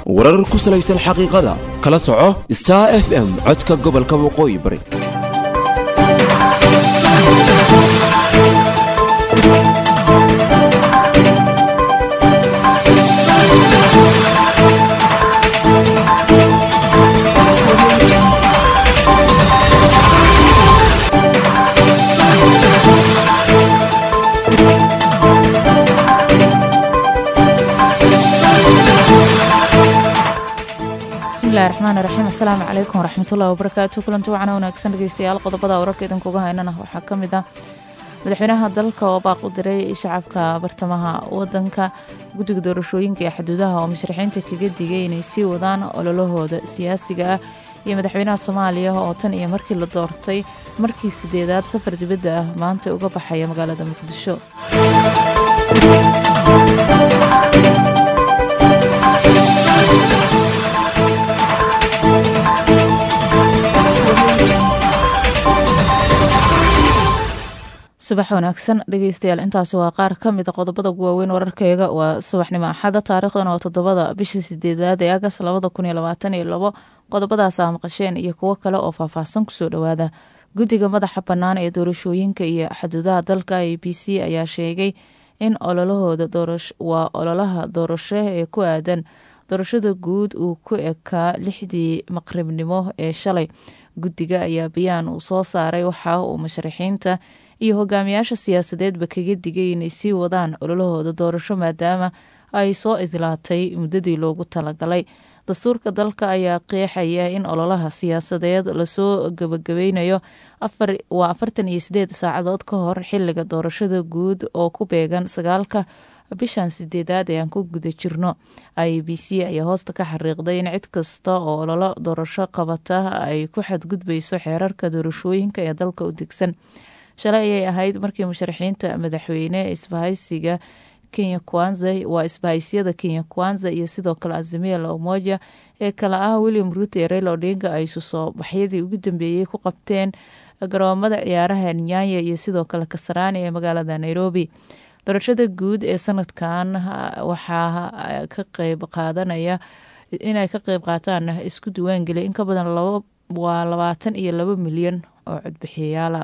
warar ku salaysan xaqiiqada kala soco star f m codka gobolka waqooyi bari bismillahi raxmaani raxiim assalaamu calaykum waraxmatullahi wabarakaatu kulanti wacan wanaagsan dhegeystayaal qodobada wararka idinkuga haynana waxaa ka mid ah madaxweynaha dalka oo baaq u diray shacabka bartamaha wadanka guddiga doorashooyinka ee xuduudaha oo musharaxiinta kaga digay inay sii wadaan ololahooda siyaasiga ah iyo madaxweynaha soomaaliya oo tan iyo markii la doortay markii sideedaad safar dibadda ah maanta uga baxaya magaalada muqdisho subax wanaagsan dhegeystayaal intaasi waa qaar ka mid a qodobada ugu waaweyn wararkeyga waa subaxnimo axada taariikhdan waa toddobada bishii sideedaad ee agas labada kun iyo labaatan iyo labo qodobadaas aa maqasheen iyo kuwo kale oo faahfaahsan kusoo dhowaada guddiga madaxa bannaan ee doorashooyinka iyo xuduudaha dalka a b c ayaa sheegay in ololahooda waa ololaha doorasho ee ku aadan doorashada guud uu ku ekaa lixdii maqribnimo ee shalay guddiga ayaa bayaan uu soo saaray waxa uu musharaxiinta iyo hogaamiyaasha siyaasadeedba kaga digay inay sii wadaan ololahooda doorasho maadaama ay soo islaatay muddadii loogu talagalay dastuurka dalka ayaa qeexaya in ololaha siyaasadeed lasoo gabagabeynayo waa afartan iyo sideed saacadood ka hor xiliga doorashada guud oo ku beegan sagaalka bishan sideedaad ee aan ku guda jirno i b c ayaa hoosta ka xariiqday in cid kasta oo ololo doorasho qabata ay ku xadgudbayso xeerarka doorashooyinka ee dalka u degsan shalay ayay ahayd markii musharaxiinta madaxweyne isbahaysiga kenya kwanza waa isbahaysiyada kenya kwanza iyo sidoo kale azimia la umoja ee kale ah william ruuto iyo raila odinga ay susoo baxyadii ugu dambeeyey ku qabteen garoomada ciyaaraha nyanya iyo sidoo kale kasaraani ee magaalada nairobi doorashada guud ee sanadkan waxaa ka qeyb qaadanaya inay ka qeyb qaataan isku diwaangeliya in ka badan waa labaatan iyo laba milyan oo codbixiyayaala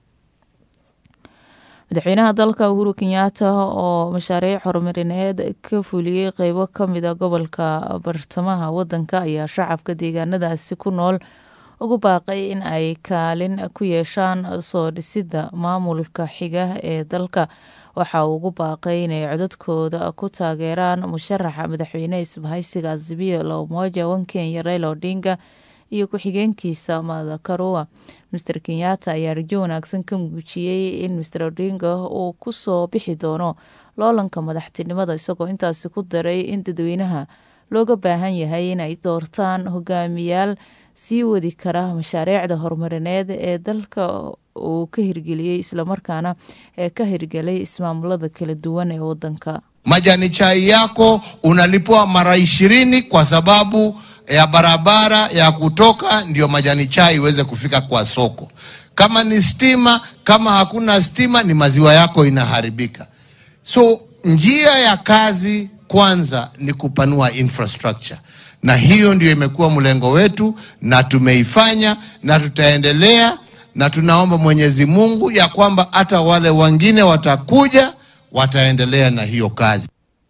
madaxweynaha dalka uhuru kenyaata oo mashaariic horumarineed ka fuliyey qeybo kamida gobolka bartamaha wadanka ayaa shacabka deegaanadaasi ku nool ugu baaqay in ay kaalin ku yeeshaan soo dhisida maamulka xiga ee dalka waxa uu ugu baaqay inay codadkooda ku taageeraan musharaxa madaxweyne isbahaysiga azimiya la umoja wan kenya raila odinga iyo ku-xigeenkiisa madakarua master kenyatta ayaa rajo wanaagsan ka muujiyey in master odinga uu kusoo bixi doono loolanka madaxtinimada isagoo intaasi ku daray in dadweynaha looga baahan yahay inay doortaan hogaamiyaal sii wadi kara mashaariicda horumarineed ee dalka uu ka hirgeliyey islamarkaana ee ka hirgelay ismaamulada kala duwan ee wadanka majani chai yako unalipwa mara ishirini kwa sababu ya barabara ya kutoka ndio majani chai iweze kufika kwa soko. Kama ni stima, kama hakuna stima, ni maziwa yako inaharibika. So njia ya kazi kwanza ni kupanua infrastructure, na hiyo ndio imekuwa mlengo wetu, na tumeifanya na tutaendelea, na tunaomba Mwenyezi Mungu ya kwamba hata wale wengine watakuja wataendelea na hiyo kazi.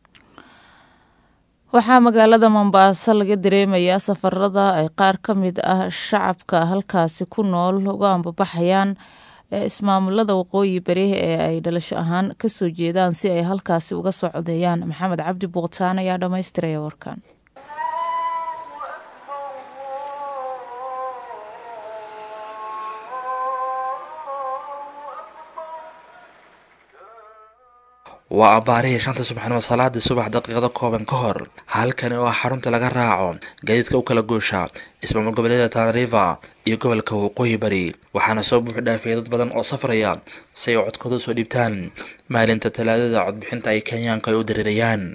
waxaa magaalada mombaaso laga dareemayaa safarada ay qaar ka mid ah shacabka halkaasi ku nool uga ambabaxayaan ismaamulada waqooyi bari ee ay dhalasho ahaan kasoo jeedaan si ay halkaasi uga soo codeeyaan maxamed cabdi buuqtaan ayaa dhammaystiraya warkan waa abbaarihii shanta subaxnimo salaadii subax daqiiqado kooban ka hor halkani oo ah xarunta laga raaco gaadiidka u kala goosha ismaamul goboleeda tanariva iyo gobolka waqooyi bari waxaana soo buux dhaafiyay dad badan oo safraya si ay codkooda soo dhiibtaan maalinta talaadada codbixinta ay kenyaanka ay u dareerayaan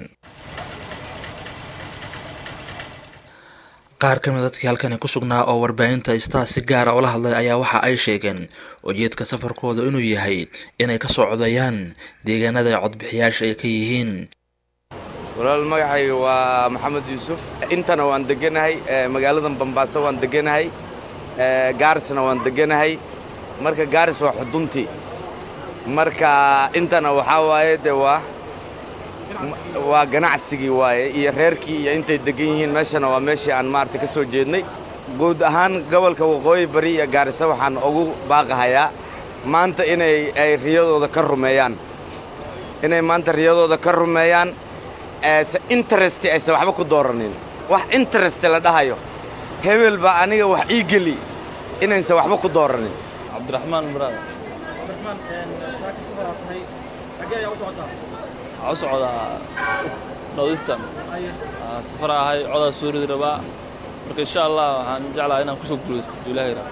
qaar ka mid dadkii halkani ku sugnaa oo warbaahinta star si gaara ula hadlay ayaa waxa ay sheegeen ujeedka safarkooda inuu yahay inay kasoo codeeyaan deegaanada ay codbixiyaasha ay ka yihiin walaal magacayga waa maxamed yuusuf intana waan deganahay magaaladan bambaaso waan deganahay gaarisna waan deganahay marka gaaris waa xuduntii marka intana waxaa waaye de waa waa ganacsigii waaye iyo reerkii iyo intay degan yihiin meeshana waa meeshii aan maaragtay ka soo jeednay guud ahaan gobolka waqooyi bari iyo gaarisa waxaan ugu baaqahayaa maanta inay ay riyadooda ka rumeeyaan inay maanta riyadooda ka rumeeyaan se interest aysan waxba ku dooranin wax interest la dhahayo hebel baa aniga wax ii geli inaysan waxba ku dooranin cabdiraxmaan muraad waxaa u socdaa northeastern safar ahay codaa soo ridi rabaa marka insha allah waxaan jeclahay inaan kusoo guulaysto ilaahay raa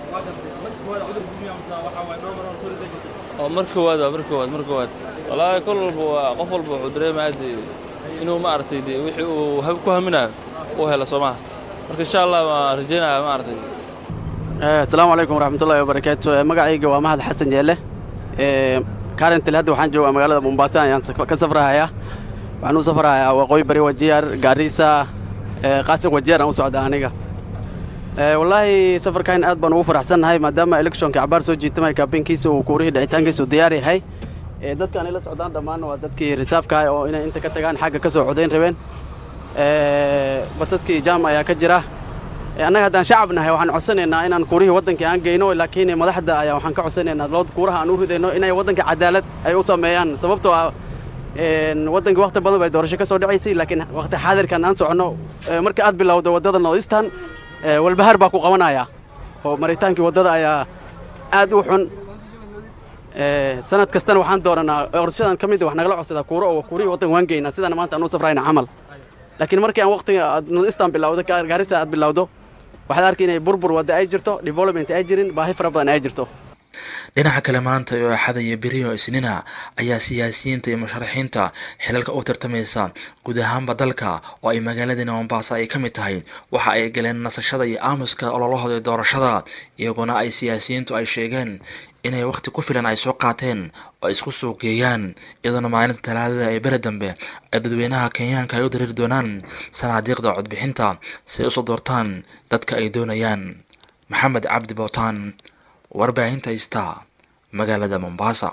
oo mar koowaad waa mar koowaad mar koowaad wallaahi kol walba waa qof walba wuxuu dareemaya dee inuu maaragtay dee wixii uu ku haminayo uu helo soo maha marka insha allah waan rajaynaya maaragtay asalaamu calaykum waraxmatullahi wabarakaatu magacayga waa mahad xasan jeelle karentil hadda waxaan joogaa magaalada mombasa ayaan ka safrahayaa waxaan u safrahayaa waqooyi bari wajiyaar gaarisa qaasin wajiyaar aan u socda aniga wallaahi safarkan aad baan ugu faraxsannahay maadaama electionka cabaar soo jiitamay kaabinkiisa uu kuurihii dhicitaankiisa uu diyaar yahay dadka anay la socdaan dhammaan waa dadkii risaafka ah oo inay inta ka tagaan xagga ka soo codayn rabeen basaskii jaam ayaa ka jira annaga haddaan shacab nahay waxaan codsanaynaa inaan kuurihii waddankii aan geyno laakiin madaxda ayaa waxaan ka codsanaynaa lood kuuraha aan u ridayno inay waddanka cadaalad ay u sameeyaan sababtoo ah waddankii wakhti badan bay doorasho ka soo dhacaysay laakiin wakhti xaadirkan aan soconno marka aad bilowdo waddada northeastern walbahaar baa ku qabanaya oo maritaankii waddada ayaa aad u xun sanad kastana waxaan doonanaa qorshadan ka mid wax nagala codsadaa kuuro oo kuurihii waddanka waan geynaa sidana maanta aan u safrayna camal laakiin markii aan wakhtiga aad northeastern bilowdo gaarisa aad bilowdo waxaad arkay inay burbur wadda ay jirto development ay jirin baahi fara badan ay jirto dhinaca kale maanta oo axada iyo beriyo isnina ayaa siyaasiyiinta iyo musharaxiinta xilalka u tartamaysa guud ahaanba dalka oo ay magaaladina mombasa ay ka mid tahay waxa ay galeen nasashada iyo aamuska ololahooda doorashada iyaguna ay siyaasiyiintu ay sheegeen inay wakhti ku filan ay soo qaateen oo isku soo geeyaan iyadoona maalinta talaadada ee beri dambe ay dadweynaha kenyaanka ay u dareeri doonaan sanaadiiqda codbixinta si ay usoo doortaan dadka ay doonayaan maxamed cabdi bootaan warbaahinta ista magaalada mombasa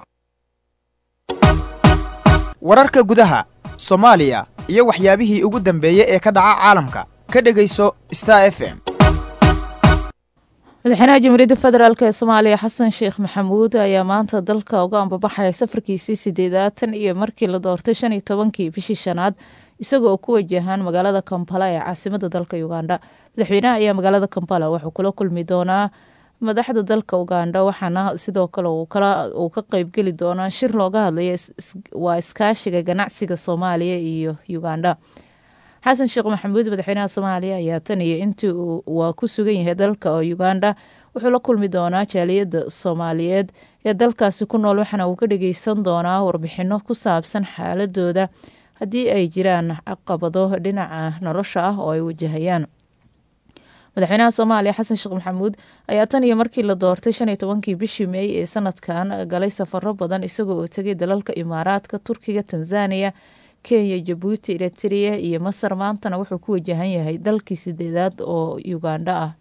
wararka gudaha soomaaliya iyo waxyaabihii ugu dambeeyey ee ka dhaca caalamka ka dhegayso star f m madaxweynaha jamhuuriyadda federaalk ee soomaaliya xasan sheekh maxamuud ayaa maanta dalka uga ambabaxaya safarkiisii sideedaatan iyo markii la doortay shan iyo tobankii bishii shanaad isagoo ku wajahan magaalada kampala ee caasimada dalka uganda madaxweynaha ayaa magaalada kampala wuxuu kula kulmi doonaa madaxda dalka uganda waxaana sidoo kale uu ka qeybgeli doonaa shir looga hadlayo waa iskaashiga ganacsiga soomaaliya iyo uganda xasan sheekh maxamuud madaxweynaha soomaaliya ayaa tan iyo intii waa ku sugan yahay dalka uganda wuxuu la kulmi doonaa jaaliyadda soomaaliyeed ee dalkaasi ku nool waxaana uu ka dhageysan doonaa warbixino ku saabsan xaaladooda haddii ay jiraan caqabado dhinaca nolosha ah oo ay wajahayaan madaxweynaha soomaaliya xasan sheekh maxamuud ayaa tan iyo markii la doortay shan iyo tobankii bishii meey ee sanadkan galay safaro badan isagoo oo tegay dalalka imaaraadka turkiga tanzaniya kenya jabuuti eritrea iyo masar maantana wuxuu ku wajahan yahay dalkii sideedaad oo uganda ah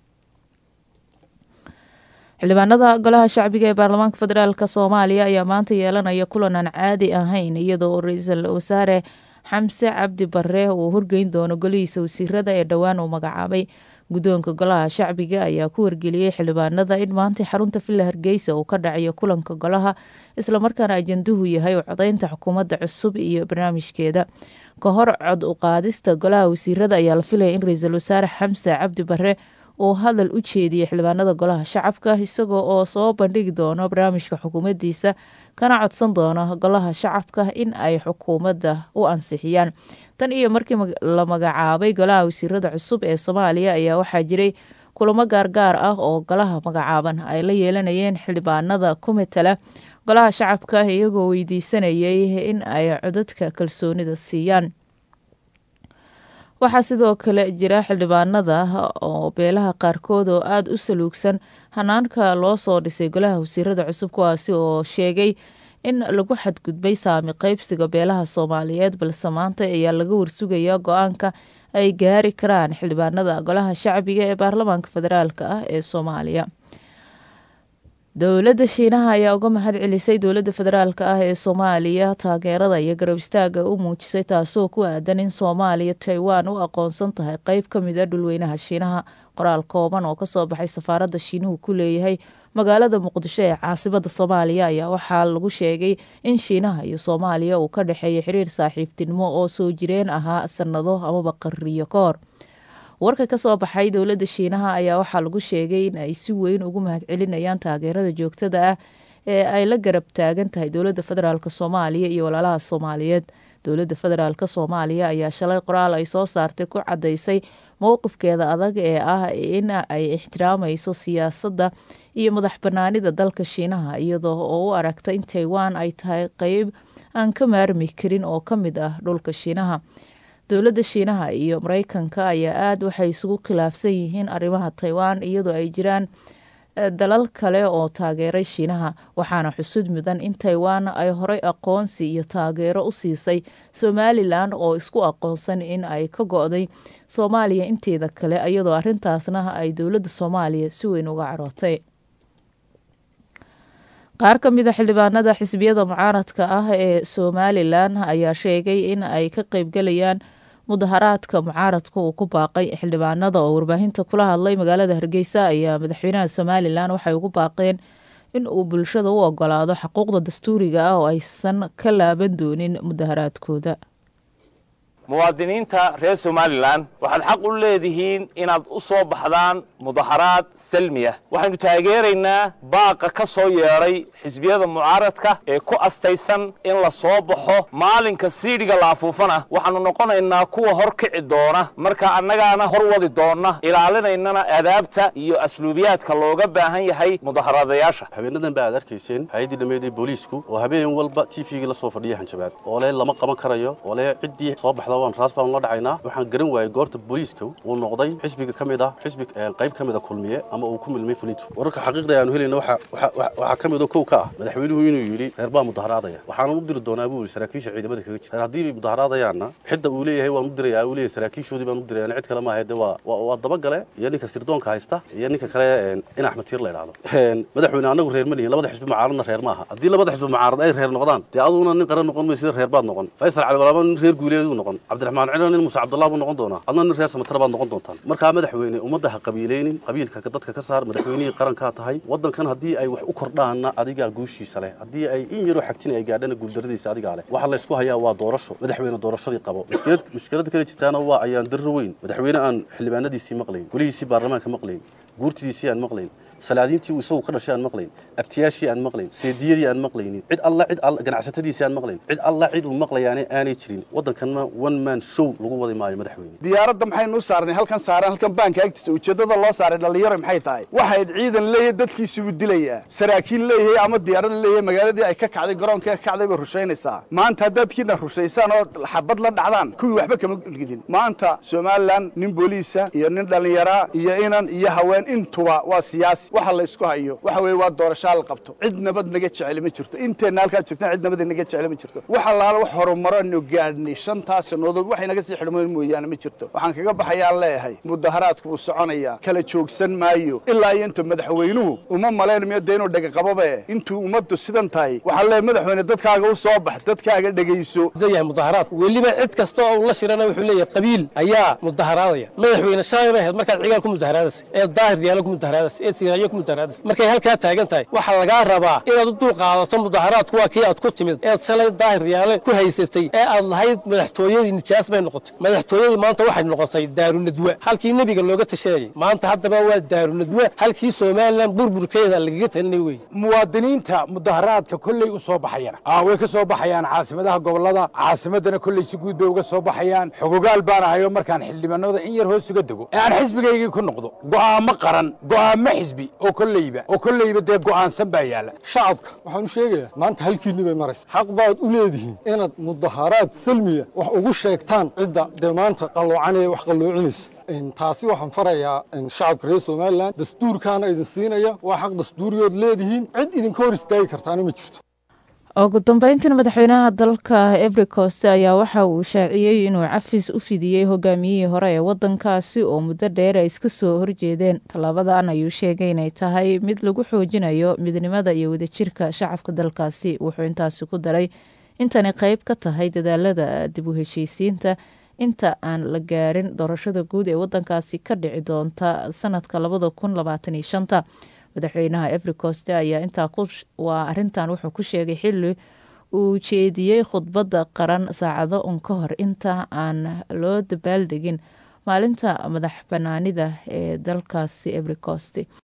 xildhibaanada golaha shacbiga ee baarlamaanka federaalk soomaaliya ayaa maanta yeelanaya kulan aan caadi ahayn iyadoo ra-iisul wasaare xamse cabdi bare uu horgeyn doono golihiisa wasiirada ee dhowaan uu magacaabay guddoonka golaha shacbiga ayaa ku wargeliyey xildhibaanada in maanta xarunta villa hargeysa uu ka dhacayo kulanka golaha islamarkaana ajanduhu yahay u codeynta xukuumadda cusub iyo barnaamijkeeda ka hor cod u qaadista golaha wasiirada ayaa la filaya in ra-iisul wasaare xamse cabdi bare uu hadal u jeediyey xildhibaanada golaha shacabka isagoo oo soo bandhigi doono barnaamijka xukuumaddiisa kana codsan doono golaha shacabka in ay xukuumadda u ansixiyaan tan iyo markii la magacaabay golaha wasiirada cusub ee soomaaliya ayaa waxaa jiray kulamo gaargaar ah oo golaha magacaaban ay la yeelanayeen xildhibaanada ku matala golaha shacabka iyagoo weydiisanayay in ay codadka kalsoonida siiyaan waxaa sidoo kale jira xildhibaanada oo beelaha qaarkood oo aada u saluugsan hanaanka loo soo dhisay golaha wasiirada cusub kuwaasi oo sheegay in lagu xadgudbay saami qaybsiga beelaha soomaaliyeed balse maanta ayaa laga warsugayaa go-aanka ay gaari karaan xildhibaanada golaha shacbiga ee baarlamaanka federaalk ah ee soomaaliya dowladda shiinaha ayaa uga mahad celisay dowladda federaalk ah ee soomaaliya taageerada iyo garab istaaga u muujisay taasoo ku aadan in soomaaliya taiwan u aqoonsan tahay qeyb ka mid a dhulweynaha shiinaha qoraal kooban oo kasoo baxay safaaradda shiinuhu ku leeyahay magaalada muqdisho ee caasimada soomaaliya ayaa waxaa lagu sheegay in shiinaha iyo soomaaliya uu ka dhexeeya xiriir saaxiibtinimo oo soo jireen ahaa sanado amaba qarriyo ka hor warka kasoo baxay dowladda shiinaha ayaa waxaa lagu sheegay in ay si weyn ugu mahad celinayaan taageerada joogtada ah ee ay la garab taagan tahay dowladda federaalk soomaaliya iyo walaalaha soomaaliyeed dowladda federaalk soomaaliya ayaa shalay qoraal ay soo saartay ku cadaysay mowqifkeeda adag ee ah in ay ixtiraamayso siyaasadda iyo madax banaanida dalka shiinaha iyadoo oo u aragta in taiwan ay tahay qeyb aan ka maarmi karin oo ka mid ah dhulka shiinaha dowladda shiinaha iyo mareykanka ayaa aada waxay isugu khilaafsan yihiin arrimaha taiwan iyadoo ay jiraan dalal kale oo taageeray shiinaha waxaana xusud mudan in taiwan ay horey aqoonsi iyo taageero u siisay somalilan oo isku aqoonsan in ay ka go-day soomaaliya inteeda kale iyadoo arrintaasna ay dowladda soomaaliya si weyn uga carootay qaar ka mid a xildhibaanada xisbiyada mucaaradka ah ee somalilan ayaa sheegay in ay ka qeybgelayaan mudaharaadka mucaaradka uu ku baaqay xildhibaanada oo warbaahinta kula hadlay magaalada hargeysa ayaa madaxweynaha somalilan waxay ugu baaqeen in uu bulshada u ogolaado xuquuqda dastuuriga ah oo aysan ka laaban doonin mudaharaadkooda muwaadiniinta reer somalilan waxaad xaq u leedihiin inaad u soo baxdaan mudaharaad salmiya waxaynu taageeraynaa baaqa ka soo yeedhay xisbiyada mucaaradka ee ku astaysan in la soo baxo maalinka siidhiga la afuufana waxaannu noqonaynaa kuwa hor kici doona marka annagaana hor wadi doonna ilaalinaynana adaabta iyo asluubiyaadka looga baahan yahay mudaharaadayaasha habeenadan ba aad arkayseen hay-addii dhammeeday booliisku oo habeen walba t v-gii la soo fadhiya hanjabaad oo le lama qaban karayo oo le ciddii soo baxda waan raas baan la dhacaynaa waxaan garan waayey goorta booliiska uu noqday xisbiga ka mid ah xisbi qayb ka mid a kulmiye ama uu ku milmay fulintu wararka xaqiiqda aanu helayna waxaa ka mid oo kow ka ah madaxweynuhu inuu yidhi reer baa mudaharaadaya waxaanan u diri doonaa buu yidhi saraakiisha ciidamada kaga jira reer haddii bay mudaharaadayaanna xidda uu leeyahay waan u dirayaa uu leeyahay saraakiishoodii baan u dirayaan cid kale maaha de waa waa dabagale iyo ninka sirdoonka haysta iyo ninka kale in axmed tiir la idhaahdo madaxweyne anagu reer ma lihin labada xisbi mucaaradna reer maaha haddii labada xisbi mucaarad ay reer noqdaan dee aduguna nin qaran noqon maysid reer baad noqon faysal cali walaaba nin reer guuleeduu noqon cabdiraxmaan cilo nin muuse cabdullah buu noqon doonaa adna nin reer samatara baad noqon doontaan markaa madaxweyne ummadda ha qabiilaynin qabiilka dadka ka saar madaxweynihii qarankaa tahay waddankan haddii ay wax u kordhaanna adigaa guushiisa leh haddii ay in yaroo xagtin ay gaadhana guuldaradiisa adigaa leh waxa laysku hayaa waa doorasho madaxweyne doorashadii qabo mushkilada kale jirtaana waa ayaan darro weyn madaxweyne aan xildhibaanadiisii maqlayn golihiisii baarlamaanka maqlayn guurtidiisii aan maqlayn salaadiintii uu isagu ka dhashay aan maqlayn abtiyaashii aan maqlayn seediyadii aan maqlaynin cid alla cid alla ganacsatadiisii aan maqlayn cid alla cid uu maqlayaane aanay jirin waddankanna one man show lagu wadi maayo madaxweyne diyaaradda maxaynu u saarnay halkan saaran halkan baanka agtiisa ujeeddada loo saaray dhallinyaro maxay tahay waxayd ciidan leeyahay dadkiisuu dilayaa saraakiil leeyahay ama diyaarad leeyahay magaaladii ay ka kacday garoonka ka kacday bay rushaynaysaa maanta haddaadkiina rushaysaan oo xabad la dhacdaan kuwii waxba kama gidin maanta somalilan nin booliisa iyo nin dhallinyaraa iyo inan iyo haween intuba waa siyaasi waxa la isku hayo waxa weeye waa doorashaa la qabto cid nabad naga jeceli ma jirto inteenna halkaad joogtaan cid nabad naga jeceli ma jirto wax allaala wax horumaranu gaadhnay shantaas sannadood waxay naga sii xidhmoon mooyaane ma jirto waxaan kaga baxayaan leeyahay mudaharaadku wuu soconayaa kala joogsan maayo ilaa iyo inta madaxweynuhu uma malaynayo dee inuu dhegaqabobe intuu ummaddu sidan tahay waxaa leeyahay madaxweyne dadkaaga u soo bax dadkaaga dhegayso yahay mudaharaad weliba cid kasta oo la shirana wuxuu leeyahay qabiil ayaa mudaharaadaya madaxweyne shalay bay ahayd markaad cigaal ku mudaharaadaysa ee daahir diyaalo ku mudaharaadaysa ee siinayo ku mudaharaadaysa markay halkaa taagan tahay waxaa lagaa rabaa inaad u dul qaadato mudaharaadku waa kii aad ku timid eed shalay daahir diyaale ku haysatay ee aad lahayd madaxtooyadii nijaas bay noqotay madaxtooyadii maanta waxay noqotay daarunadwa halkii nebiga looga tashanayay maanta haddaba waa daarunadwa halkii somalilan burburkeeda lagaga talinay wey muwaadiniinta mudaharaadka kolley u soo baxayana way ka soo baxayaan caasimadaha gobollada caasimadana kolley si guud bay uga soo baxayaan xogogaal baan ahayo markaan xildhibaanada in yar hoos uga dego ee aan xisbigaygii ku noqdo go'aamo qaran go'aamo xisbi oo kolleyba oo kolleyba dee go'aansan baa yaala shacabka waxaan u sheegayaa maanta halkiinni bay maraysa xaq baad u leedihiin inaad mudaharaad salmiya wax ugu sheegtaan cidda dee maanta qalloocanaya wax qalloocinaysa taasi waxaan farayaa shacabka reer somalilan dastuurkaana idin siinaya waa xaq dastuuriyood leedihiin cid idinka hor istaagi kartaana ma jirto ugu dambeyntina madaxweynaha dalka every coast ayaa waxa uu shaaciyey inuu cafis u fidiyey hogaamiyihii hore ee wadankaasi oo muddo dheer ay iska soo horjeedeen tallaabadan ayuu sheegay inay tahay mid lagu xoojinayo midnimada iyo wadajirka shacabka dalkaasi wuxuu intaasi ku daray intani qeyb ka tahay dadaalada dib u heshiisiinta inta aan la gaarin doorashada guud ee wadankaasi ka dhici doonta sanadka labada kun labaatan iyo shanta madaxweynaha everycoste ayaa intaa waa arintan wuxuu ku sheegay xili uu jeediyey khudbadda qaran saacado un ka hor inta aan loo dabaaldegin maalinta madax banaanida ee dalkaasi everycost